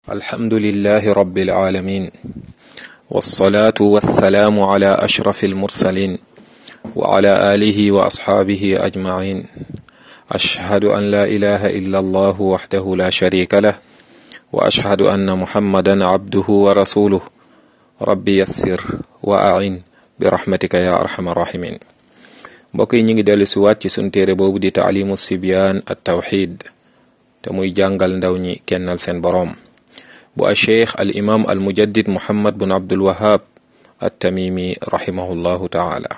الحمد لله رب العالمين والصلاة والسلام على أشرف المرسلين وعلى آله وأصحابه أجمعين أشهد أن لا إله إلا الله وحده لا شريك له وأشهد أن محمدا عبده ورسوله ربي يسر وأعن برحمتك يا أرحم الراحمين mbokk yi ñu ngi dellu si waat ci sunu téere boobu di taalimu sibyaan at tawxid te muy jàngal ndaw ñi kennal seen boroom bu a cheikh al imam al mujaddid muhammad bun abdul wahab at tamimi rahimahullahu taala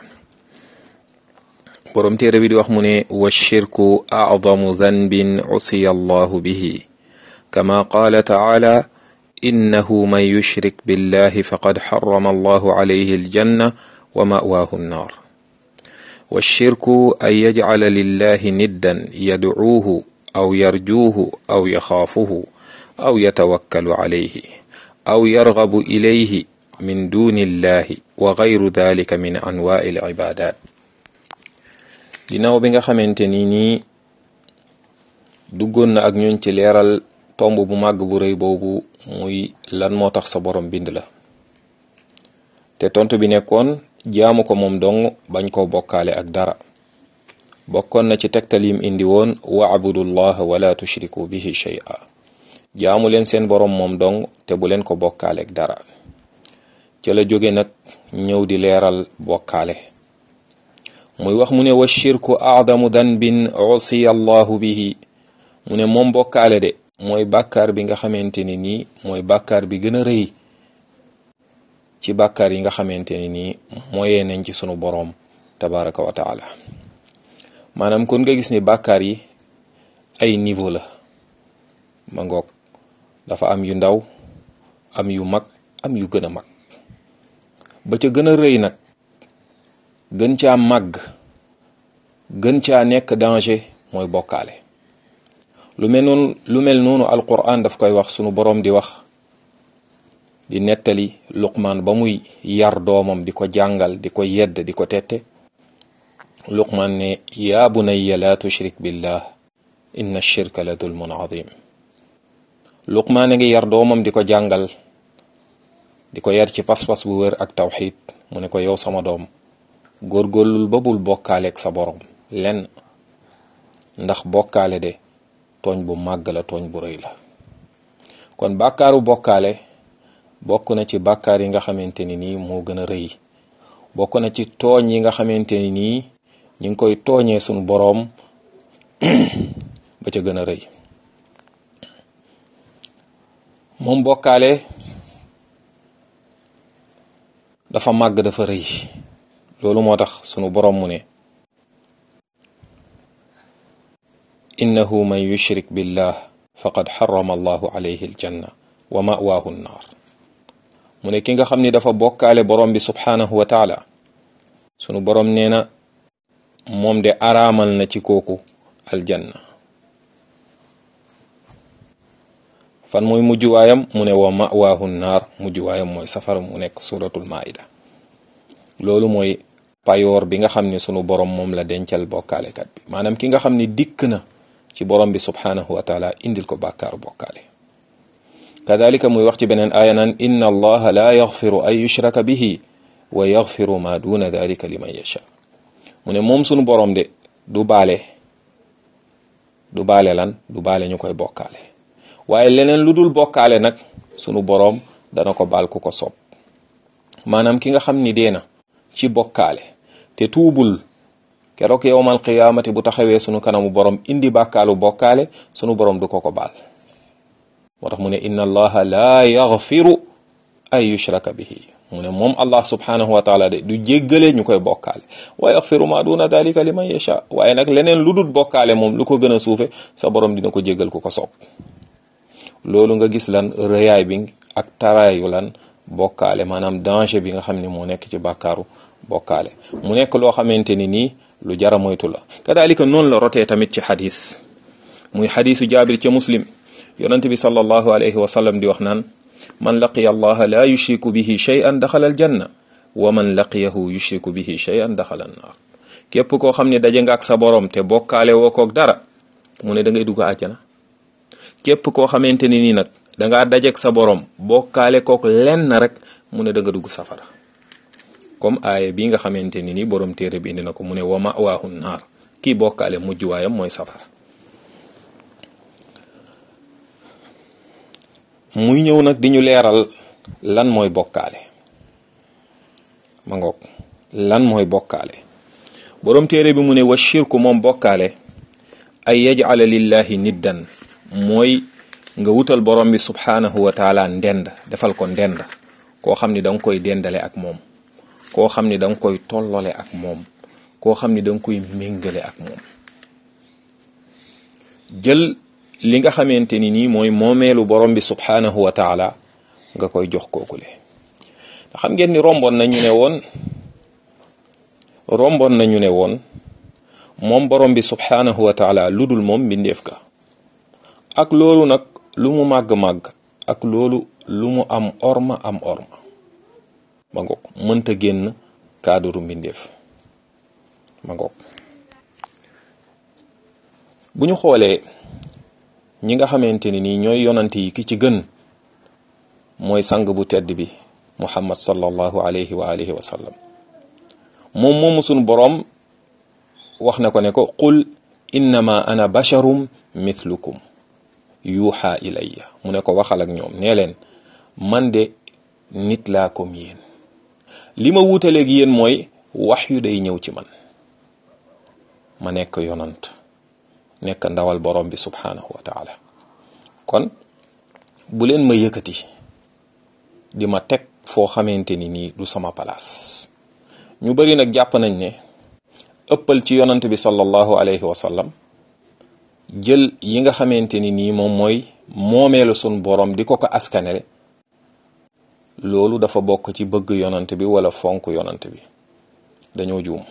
boroom téere bi di wax mu ne wa shirku acdamu danbin usiya allahu bihi kama qaala taala innahu man yushrik billahi faqad xarama allahu alayhi aljanna wa mawaahu nnar والشرك أن يجعل لله ندا يدعوه أو يرجوه أو يخافه أو يتوكل عليه أو يرغب إليه من دون الله وغير ذلك من أنواع العبادات ginnaaw bi nga xamante ni nii duggoon na ak ñun ci leeral tomb bu màgg bu rëy boobu muy lan moo tax sa borom bind la te tontu bi nekkoon jaamu ko moom dong bañ koo bokkaale ak dara bokkoon na ci tegtal yim indi woon waabudullah wala tushriku bihi shay'a jaamu leen seen boroom moom dong te bu leen ko bokkaale ak dara ca la jóge nag ñëw di leeral bokkaale muy wax mu ne wa shirku aadamu danbin usiya allahu bihi mu ne moom bokkaale de mooy bàkkaar bi nga xamante ni nii mooy bàkkaar bi gën a rëy ci bàkkaar yi nga xamante ni nii mooyee nañ ci sunu boroom tabaraka wa taala maanaam kon nga gis ni bàkkaar yi ay niveau la ma ngoog dafa am yu ndaw am yu mag am yu gën a mag ba ca gën a rëy nag gën caa màgg gën caa nekk danger mooy bokkaale lu mel noonu lu mel noonu alquran daf koy wax sunu boroom di wax di nettali luqmaan ba muy yar doomam di ko jàngal di ko yedd di ko tette luqmaan ne yaa bunayya laa tushrik billah inna shirka la dulmun azim luqmaan a ngi yar doomam di ko jàngal di ko yar ci pas-pas bu wër ak tawxid mu ne ko yow sama doom góorgóorlul ba bul bokkaaleeg sa borom lenn ndax bokkaale de tooñ bu màgg la tooñ bu rëy la kon bàkkaaru bokkaale bokk na ci bàkkaar yi nga xamante ni nii moo gën a rëy bokk na ci tooñ yi nga xamante ni nii ñu ngi koy tooñee sunu boroom ba ca gën a rëy moom bokkaale dafa màgg dafa rëy loolu moo tax sunu boroom mu ne innahu man yushrik billah faqad xarama allahu alayhi aljanna wa mawaahu nnaar mu ne ki nga xam ni dafa bokkaale borom bi subhaanahu wa taala sunu borom nee na moom de araamal na ci kooku aljanna fan mooy mujjuwaayam mu ne wa mawaahu naar mujjuwaayam mooy safara mu nekk suratul maida loolu mooy payoor bi nga xam ni sunu borom moom la dencal bokkaalekat bi maanaam ki nga xam ni dikk na ci borom bi subhaanahu wa taala indil ko bàkkaaru bokkaale kadalika muy wax ci beneen aaya naan inna allaha la yaxfiru an yushraka bihi wa yaxfiru ma duna dalika liman yasha mu ne moom sunu borom de du baale du baale lan du baale ñu koy bokkaale waaye leneen lu dul bokkaale nag sunu borom dana ko baal ku ko soob maanaam ki nga xam ni dee na ci bokkaale te tuubul keroog yowmal qiyaamati bu taxawee sunu kanamu borom indi bàkkaalu bokkaale sunu borom du ko ko baal moo tax mu ne inna allaha laa yaxfiru ay yushraka bihi mu ne moom allah subhanahu wa taala de du jéggale ñu koy bokkaale wa yaxfiru ma duna dalika liman yasha waaye nag leneen lu dul bokkaale moom lu ko gën a suufe sa borom dina ko jéggal ku ko soob loolu nga gis lan rëyaay bi ak taraayu lan bokkaale maanaam danger bi nga xam ne moo nekk ci bàkkaaru bokkaale mu nekk loo xamante ni nii lu jara moytu la kadalika noonu la rotee tamit ci xadis muy xadisu jaabir ca muslim yonent bi sallallahu alayhi wa sallam di wax naan man laqiya allaha la yushriku bihi shay'an daxala aljanna wa man laqiyahu yushriku bihi shay'an daxala annaar képp koo xam ne daje nga ak sa borom te bokkaale woo koog dara mu ne da ngay dugg àjjana képp koo xamante ni nii nag dangaa dajeek sa borom bokkaale kook lenn rek mu ne da nga dugg safara comme aaya bi nga xamante ni ni borom téere bi indi na ko mu ne wa mawaahu naar kii bokkaale mujj waayam mooy safara muy ñëw nag di ñu leeral lan mooy bokkaale ma ngoog lan mooy bokkaale borom téere bi mu ne wa shirku moom bokkaale ay yajala lillahi niddan mooy nga wutal borom bi subhanahu wa taala ndend defal ko ndend koo xam ni da nga koy dendale ak moom koo xam ni da nga koy tollole ak moom koo xam ni da nga koy méngale ak moom jël li nga xamante ni nii mooy moomeelu borom bi subhanahu wa taala nga koy jox kookule xam ngeen ni romboon nañu ne woon romboon nañu ne woon moom borom bi subhanahu wa taala lu dul moom mbindeef ka ak loolu nag lu mu màgg-màgg ak loolu lu mu am orma am orma ma ngoog mënta génn kaadaru mbindeef ma ngoog bu ñu xoolee ñi nga xamante ni nii ñooy yonante yi ki ci gën mooy sang bu tedd bi muhammad sallallahu alayhi wa alihi wa sallam moom moomu sunu boroom wax na ko ne ko qul innama ana basharum mithlukum yuuxa ilayya mu ne ko waxal ak ñoom nee leen man de nit laa comme yéen li ma wuutaleeg yéen mooy wax yu day ñëw ci man ma nekk yonant nekk ndawal borom bi subhanahu wa taala kon bu leen ma yëkkati di ma teg foo xamante ni nii du sama palaas ñu bari nag jàpp nañ ne ëppal ci yonant bi sallallahu alayhi wa sallam jël yi nga xamante ni nii moom mooy moomeelu sun borom di ko ko askanele loolu dafa bokk ci bëgg yonant bi wala fonk yonant bi dañoo juum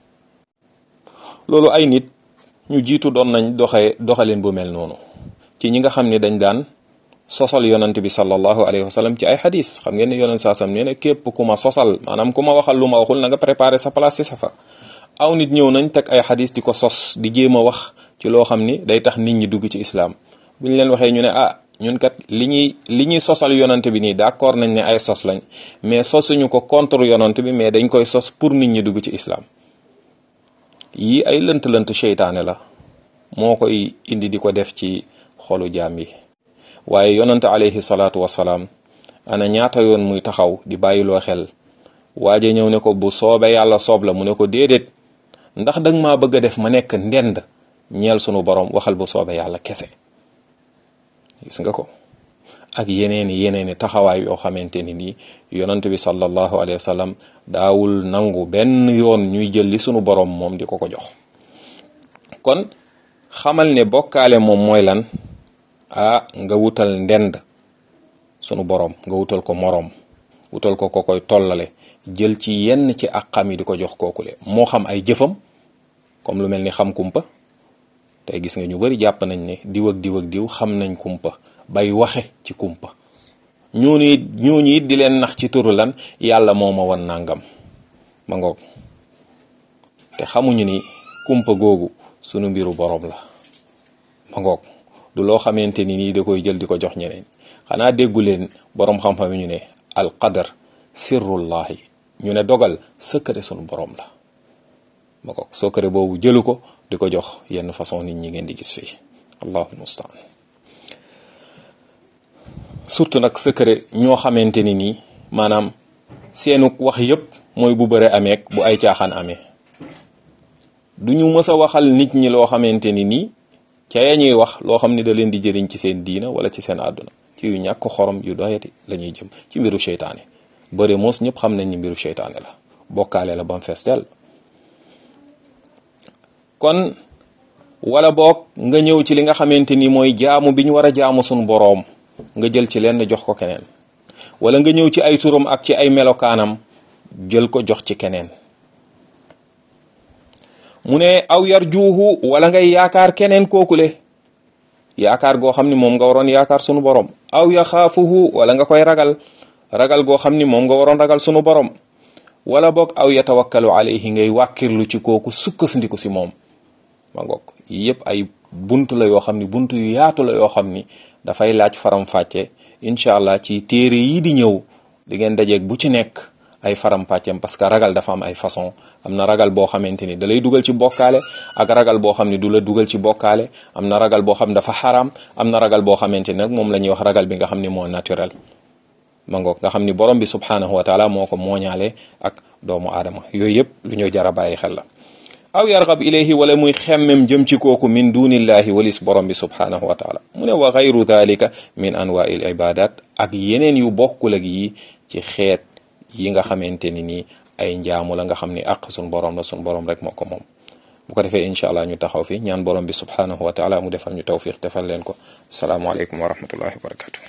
loolu ay nit ñu jiitu doon nañ doxee doxalin bu mel noonu ci ñi nga xam ne dañ daan sosal yonant bi sallallahu alayhi wa sallam ci ay xadis xam ngeen ne yonant saa sam nee na képp ku ma sosal maanaam ku ma waxal lu ma waxul na nga préparer sa place ci safar aw nit ñëw nañ teg ay xadis di ko sos di jéem a wax ci loo xam ni day tax nit ñi dugg ci islaam bu ñu leen waxee ñu ne ah ñun kat li ñuy li ñuy sosal yonant bi nii d'accord nañ ne ay sos lañ mais sosuñu ko contre yonant bi mais dañ koy sos pour nit ñi dugg ci islaam yii ay lënt-lënt seytaane la moo koy indi di ko def ci xolu jaam yi waaye yonante alayhi salaatu wasalaam ana ñaata yoon muy taxaw di bàyyiloo xel waaje ñëw ne ko bu soobee yàlla soob la mu ne ko déedéet ndax danga maa bëgg a def ma nekk ndend ñeel sunu borom waxal bu soobee yàlla kese gis nga ko ak yeneeni yeneeni taxawaay yoo xamante ni nii yonant bi sallallahu alayhi wa sallam daawul nangu benn yoon ñuy jël li sunu borom moom di ko ko jox kon xamal ne bokkaale moom mooy lan ah nga wutal ndend sunu borom nga wutal ko moroom wutal ko ko koy tollale jël ci yenn ci ak xam yi di ko jox kookule moo xam ay jëfam comme lu mel ni xam kumpa tey gis nga ñu bari jàpp nañ ne diw ak diw ak diw xam nañ kumpa bay waxe ci kumpa ñooñu it ñooñu it di leen nax ci turu lan yàlla moo ma wan nangam ma ngoog te xamuñu ni kumpa googu sunu mbiru borom la ma ngoog du loo xamante ni nii da koy jël di ko jox ñeneen xanaa déggu leen borom xam-xam ñu ne al qadar sirrullahi ñu ne dogal secret sunu borom la ma ngoog secret boobu jëlu ko di ko jox yenn façon nit ñi ngeen di gis fii allahu mustaan surtout nag secret ñoo xamante ni nii maanaam seenu wax yépp mooy bu bëre ameek bu ay caaxaan amee du ñu mës a waxal nit ñi loo xamante ni nii ca ya ñuy wax loo xam ni da leen di jëriñ ci seen diina wala ci seen àdduna ci yu ñàkk xorom yu doyati la ñuy jëm ci mbiru seytaane bëre moos ñëpp xam nañ ni mbiru seytaane la bokkaale la bam fees dell kon wala boog nga ñëw ci li nga xamante ni mooy jaamu bi ñu war a jaamu suñu boroom nga jël ci lenn jox ko keneen wala nga ñëw ci ay turam ak ci ay melokaanam jël ko jox ci keneen mu ne aw yar juuxu wala ngay yaakaar keneen kookule yaakaar goo xam ni moom nga waroon yaakaar sunu borom aw ya xaafuhu wala nga koy ragal ragal goo xam ni moom nga waroon ragal sunu borom wala boog aw ya tawakkalu alayhi ngay wàkkirlu ci kooku sukkandiku si moom ma ngoog yëpp ay bunt la yoo xam ni bunt yu yaatu la yoo xam ni dafay laaj faram-fàcce incha allah ci téere yi di ñëw di ngeen dajeeg bu ci nekk ay faram-pàcceem parce que ragal dafa am ay façon am na ragal boo xamante ni da lay dugal ci bokkaale ak ragal boo xam ne du la dugal ci bokkaale am na ragal boo xam dafa xaraam am na ragal boo xamante ni nag moom la ñuy wax ragal bi nga xam ni moo naturel ma ngoog nga xam ni borom bi subhanahu wa taala moo ko mooñaale ak doomu aadama yooyu yëpp lu ñu jar a bàyyi xel la aw yargab ilayhi wala muy xemmem jëm ci kooku min dunillahi walis borom bi subhanahu wa taala mu ne wa gayru dalika min anwail ibadat ak yeneen yu bokkul ak yi ci xeet yi nga xamante ni nii ay njaamu la nga xam ni àq sun borom la sun borom rek moo ko moom bu ko defee incha allah ñu taxaw fi ñaan borom bi subhanahu wa taala mu defal ñu tawfiq defal leen ko salaamualeykum wa rahmatullahi wa barakatu